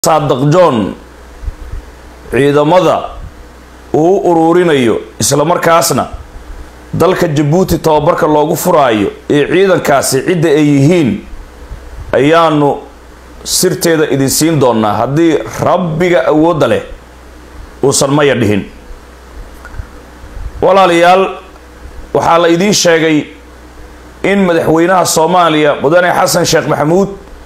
saadaq john ciidamada uu u uruurinayo isla markaasna dalka jabuuti tababarka loogu furaayo ee ciidankaasi cidda ay yihiin ayaanu sirteeda idin siin doonaa haddii rabbiga awoodda leh uusan maya dhihin walaalayaal waxaa la idiin sheegay in madaxweynaha soomaaliya mudane xasan sheekh maxamuud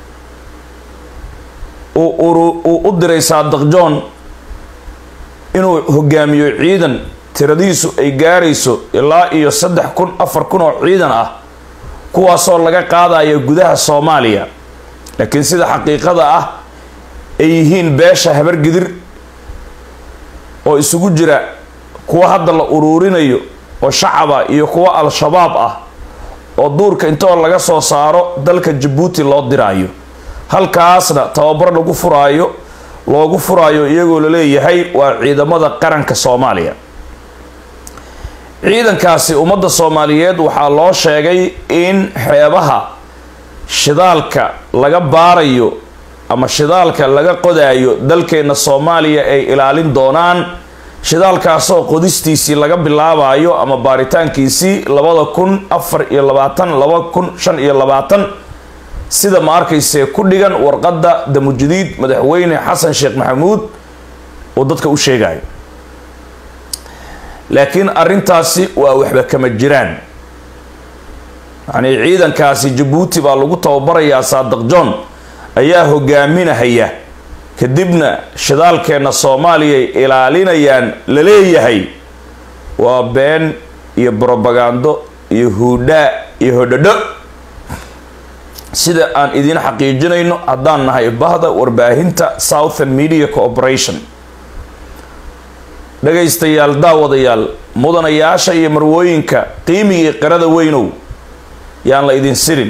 uu u diray saadaq john inuu hogaamiyo ciidan tiradiisu ay gaarayso ilaa iyo saddex kun afar kun oo ciidan ah kuwaasoo laga qaadayo gudaha soomaaliya laakiin sida xaqiiqada ah ay yihiin beesha habargidir oo isugu jira kuwa hadda la uruurinayo oo shacaba iyo kuwa al-shabaab ah oo duurka intoo laga soo saaro dalka jabuuti loo diraayo halkaasna tababar lagu furaayo loogu furaayo iyagoo la leeyahay waa ciidamada qaranka soomaaliya ciidankaasi ummadda soomaaliyeed waxaa loo sheegay in xeebaha shidaalka laga baarayo ama shidaalka laga qodaayo dalkeenna soomaaliya ay ilaalin doonaan shidaalkaasoo qodistiisii laga bilaabayo ama baaritaankiisii labada kun afar iyo labaatan laba kun shan iyo labaatan sida ma arkaysee ku dhigan warqadda damujadiid madaxweyne xasan sheekh maxamuud oo dadka u sheegayo laakiin arrintaasi waa waxba kama jiraan yacnii ciidankaasi jabuuti baa lagu tababarayaa saadaq john ayaa hogaaminahaya kadibna shidaalkeenna soomaaliya ay ilaalinayaan la leeyahay waa been iyo brobagando iyo huudhaa iyo hodhodho sida aan idiin xaqiijinayno haddaan nahay bahda warbaahinta southern media cooperation dhagaystayaal daawadayaal mudanayaasha iyo marwooyinka qiimigii qirada weynow yaan la idin sirin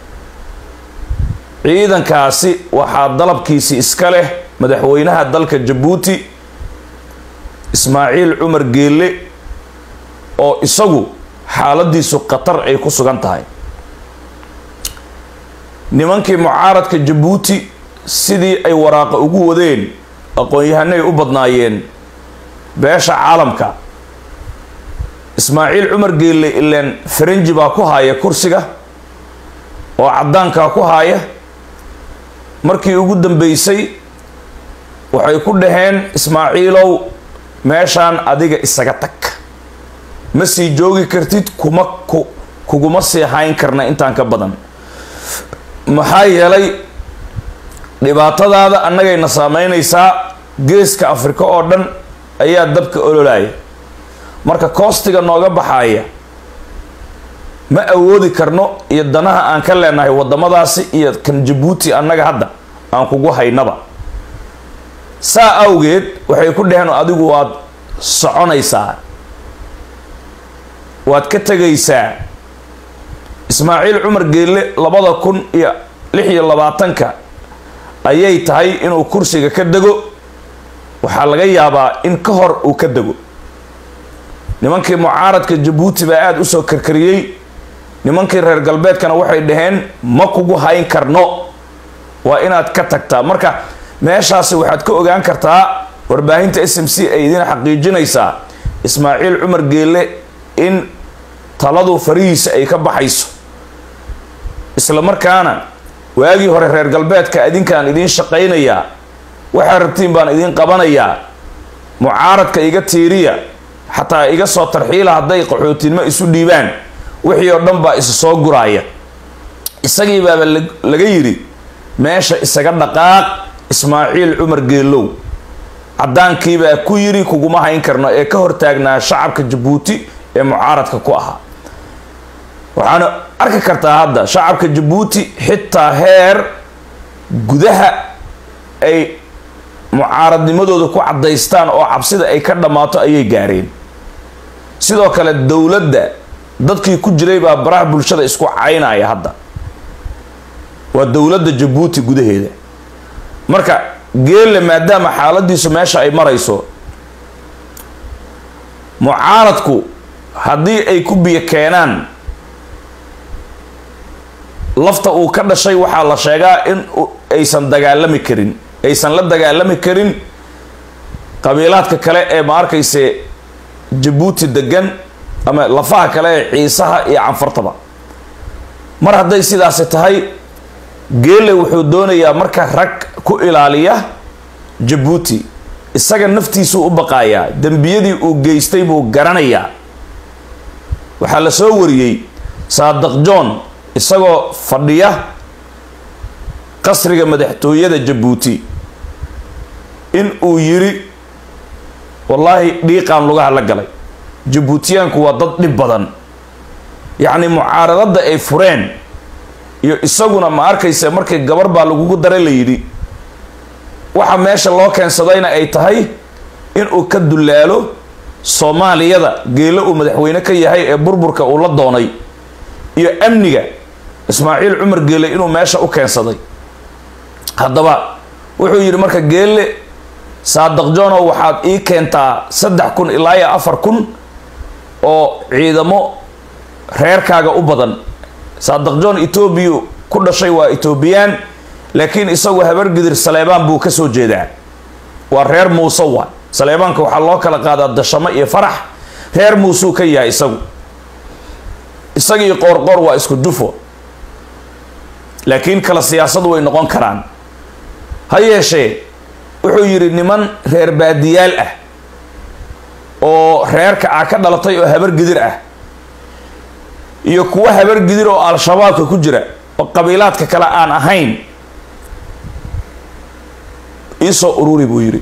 ciidankaasi waxaa dalabkiisi iska leh madaxweynaha dalka jabuuti ismaaciil cumar geelle oo isagu xaaladiisu khatar ay ku sugan tahay nimankii mucaaradka jabuuti sidii ay waraaqa ugu wadeen aqoon-yahanay u badnaayeen beesha caalamka ismaaciil cumar geelle ileen faranji baa ku haaya kursiga oo caddaankaa ku haaya markii ugu dambeysay waxay ku dhaheen ismaaciilow meeshaan adiga isaga tag ma sii joogi kartid kuma ku kuguma sii hayn karna intaan ka badan maxaa yeelay dhibaatadaada annagayna saameynaysaa geeska afrika oo dhan ayaa dabka ololaya marka koostiga nooga baxaaya ma awoodi karno iyo danaha aan ka leenahay waddamadaasi iyo kan jabuuti annaga hadda aan kugu haynaba saa awgeed waxay ku dhaheen adigu waad soconaysaa waad ka tegaysaa ismaaciil cumar geelle labada kun iyo lix iyo labaatanka ayay tahay inuu kursiga ka dego waxaa laga yaabaa in ka hor uu ka dego nimankii mucaaradka jabuuti baa aada usoo karkariyey nimankii reer galbeedkana waxay dhaheen ma kugu hayn karno waa inaad ka tagtaa marka meeshaasi waxaad ka ogaan kartaa warbaahinta s m c ay idiin xaqiijinaysaa ismaaciil cumar geelle in taladu farihiisa ay ka baxayso isla markaana waagii hore reer galbeedka idinkaan idiin shaqaynayaa waxaa rabtiin baan idiin qabanayaa mucaaradka iga tiiriya xataa iga soo tarxiila hadday qaxootinimo isu dhiibaan wixii oo dhan baa isa soo guraaya isagii baaba laga yidhi meesha isaga dhaqaaq ismaaciil cumar geelow caddaankiibaa ku yidhi kuguma hayn karno ee ka hortaagnaa shacabka jabuuti ee mucaaradka ku ahaa waxaana arki kartaa hadda shacabka jabuuti xitaa heer gudaha ay mucaaradnimadooda ku caddaystaan oo cabsida ay ka dhammaato ayay gaareen sidoo kale dowladda dadkii ku jiray baa baraha bulshada isku caynaya hadda waa dowladda jabuuti gudaheeda marka geelle maadaama xaaladiisu meesha ay marayso mucaaradku haddii ay ku biyo keenaan lafta uu ka dhashay waxaa la sheegaa in aysan dagaalami karin aysan la dagaalami karin qabiilaadka kale ee ma arkayse jabuuti degan ama lafaha kale ee ciisaha iyo canfartaba mar hadday sidaasi tahay geele wuxuu doonayaa marka rag ku ilaaliya jabuuti isaga naftiisuu u baqaayaa dembiyadii uu geystay buu garanayaa waxaa la soo wariyey saadaq john isagoo fadhiya qasriga madaxtooyada jabuuti in uu yiri wallaahi dhiiqaan lugaha la galay jabuutiyaanku waa dad dhib badan yacni mucaaradada ay fureen iyo isaguna ma arkaysa markii gabar baa lagugu daray la yidhi waxa meesha loo keensadayna ay tahay inuu ka dullaalo soomaaliyada geelo uu madaxweyne ka yahay ee burburka uu la doonay iyo amniga ismaaciil cumar geele inuu meesha u keensaday haddaba wuxuu yidhi marka geelle saadaq jonow waxaad ii keentaa saddex kun ilaa iyo afar kun oo ciidamo reerkaaga u badan saadaq john etoobiya ku dhashay waa etoobiyaan laakiin isagu habargidir saleebaan buu ka soo jeedaa waa reer muuse waa saleebaanka waxaa loo kala qaadaa dashamo iyo farax reer muusuu ka yahay isagu isagii qoorqoor waa isku jufo laakiin kala siyaasadu way noqon karaan ha yeeshee wuxuu yidhi niman reer baadiyaal ah oo reerka ah ka dhalatay oo habargidir ah iyo kuwa habargidir oo al-shabaabka ku jira oo qabiilaadka kale aan ahayn iisoo ururi buu yidhi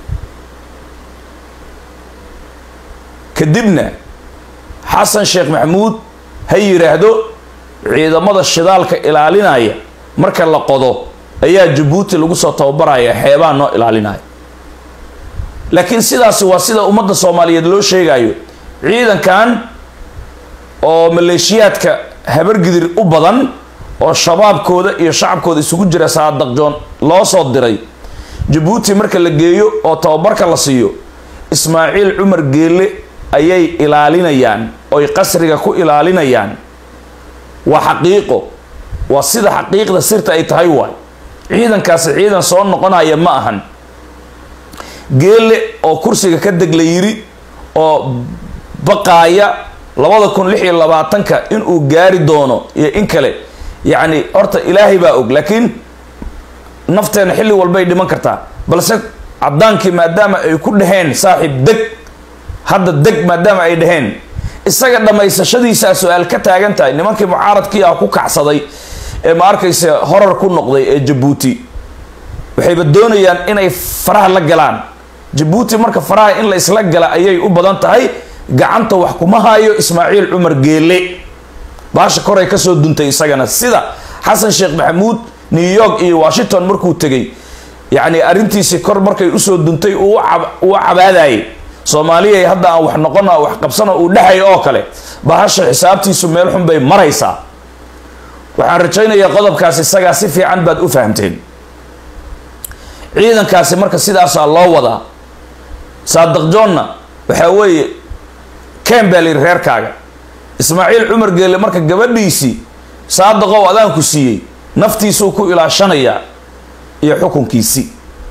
kadibna xasan sheekh maxamuud ha yidhaahdo ciidamada shidaalka ilaalinaya marka la qodo ayaa jabuuti lagu soo tababaraya xeebaa noo ilaalinaya laakiin sidaasi waa sida ummadda soomaaliyeed loo sheegayo ciidankan oo maleeshiyaadka habargidir u badan oo shabaabkooda iyo shacabkooda isugu jira saadaq joon loo soo diray jabuuti marka la geeyo oo tababarka la siiyo ismaaciil cumar geelle ayay ilaalinayaan oy qasriga ku ilaalinayaan waa xaqiiqo waa sida xaqiiqda sirta ay tahay waay ciidankaasi ciidan soo noqonaya ma ahan geelle oo kursiga ka deg la yiri oo baqaaya labada kun lix iyo labaatanka inuu gaari doono iyo in kale yacni horta ilaahay baa og laakiin nafteena xilli walbay dhiman kartaa balse caddaankii maadaama ay ku dhaheen saaxiib deg hadda deg maadaama ay dhaheen isaga dhammaysashadiisaa su-aal ka taagan tahay nimankii mucaaradkii ah ku kacsaday ee ma arkaysa horar ku noqday ee jabuuti waxayba doonayaan inay faraha la galaan jabuuti marka faraha in la isla gala ayay u badan tahay gacanta wax kuma hayo ismaaciil cumar geele baasha koray kasoo duntay isagana sida xasan sheekh maxamuud new york iyo washington markuu tegay yacni arrintiisii kor markay usoo duntay uu u cabaadayay soomaaliyay hadda aan wax noqona wax qabsana uu dhexay oo kale bahasha xisaabtiisu meel xun bay maraysaa waxaan rajaynayaa qodobkaas isagaa si fiican baad u fahamteen ciidankaasi marka sidaasaa loo wadaa saadaq joonna waxaa weeye ken baa layidhi reerkaaga ismaaciil cumar geelle marka gabadhiisii saadaqow adaanku siiyey naftiisuu ku ilaashanayaa iyo xukunkiisii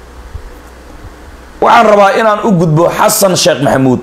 waxaan rabaa inaan u gudbo xasan sheekh maxamuud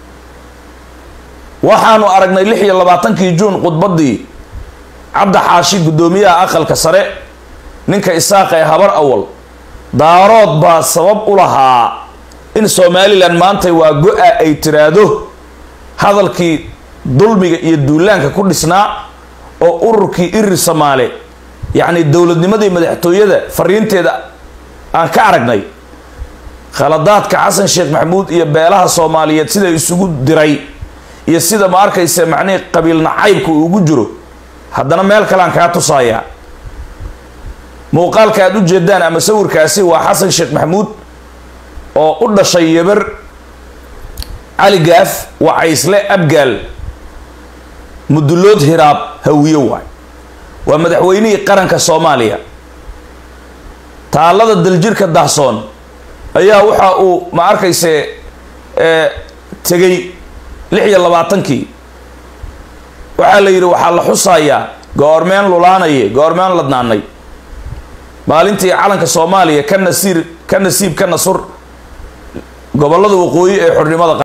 waxaanu aragnay lix iyo labaatankii juun khudbaddii cabdi xaashi guddoomiyaha aqalka sare ninka isaaqa ee habar awal daarood baa sabab u lahaa in somalilan maanta waa go-a ay tiraahdo hadalkii dulmiga iyo duulaanka ku dhisnaa oo ururkii irir samaale yacni dowladnimadii madaxtooyada fariinteeda aan ka aragnay khaladaadka xasan sheekh maxamuud iyo beelaha soomaaliyeed sida isugu diray iyo sida ma arkaysa macnihii qabiil nacaybka uu ugu jiro haddana meel kalean kaa tusayaa muuqaalka aad u jeedaan ama sawirkaasi waa xasan sheekh maxamuud oo u dhashay yeber cali gaaf wacaysle abgaal mudulood hiraab hawiye waay waa madaxweynihii qaranka soomaaliya taalada daljirka dahsoon ayaa waxa uu ma arkayse tegay lix iyo labaatankii waxaa la yidhi waxaa la xusayaa goormeen lulaanaye goormeen ladnaanay maalintii calanka soomaaliya ka nasiir ka nasiib ka nasur gobollada waqooyi ee xornimada